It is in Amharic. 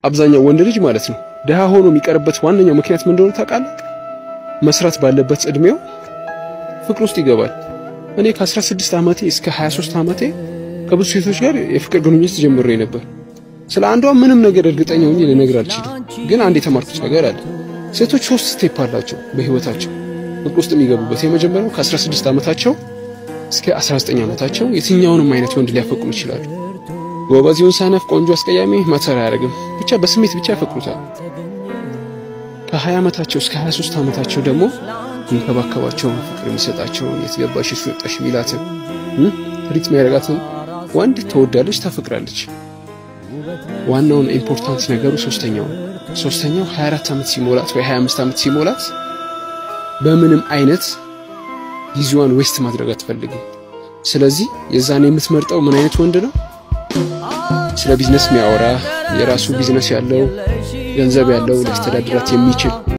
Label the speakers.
Speaker 1: አብዛኛው ወንድ ልጅ ማለት ነው ድሃ ሆኖ የሚቀርበት ዋነኛው ምክንያት ምን እንደሆነ ታውቃለህ? መስራት ባለበት እድሜው ፍቅር ውስጥ ይገባል። እኔ ከ16 ዓመቴ እስከ 23 ዓመቴ ከብዙ ሴቶች ጋር የፍቅር ግንኙነት ጀምሬ ነበር። ስለ አንዷ ምንም ነገር እርግጠኛ ሆኜ ልነግር አልችልም። ግን አንድ የተማርኩት ነገር አለ። ሴቶች ሶስት ስቴፕ አላቸው በህይወታቸው ፍቅር ውስጥ የሚገቡበት። የመጀመሪያው ከ16 ዓመታቸው እስከ 19 ዓመታቸው የትኛውንም አይነት ወንድ ሊያፈቅሩ ይችላሉ። ጎበዝ ይሁን ሰነፍ፣ ቆንጆ፣ አስቀያሚ ማተር አያደርግም። ብቻ በስሜት ብቻ ያፈቅሩታል። ከ20 ዓመታቸው እስከ 23 ዓመታቸው ደግሞ የሚንከባከባቸውን ፍቅር የሚሰጣቸውን የት ገባሽ የት ወጣሽ የሚላትን ትሪት የሚያደርጋትን ወንድ ትወዳለች፣ ታፈቅራለች። ዋናውን ኢምፖርታንት ነገሩ ሶስተኛው ሶስተኛው 24 ዓመት ሲሞላት ወይ 25 ዓመት ሲሞላት በምንም አይነት ጊዜዋን ዌስት ማድረግ አትፈልግም። ስለዚህ የዛን የምትመርጠው ምን አይነት ወንድ ነው? ስለ ቢዝነስ የሚያወራ የራሱ ቢዝነስ ያለው ገንዘብ ያለው ሊያስተዳድራት የሚችል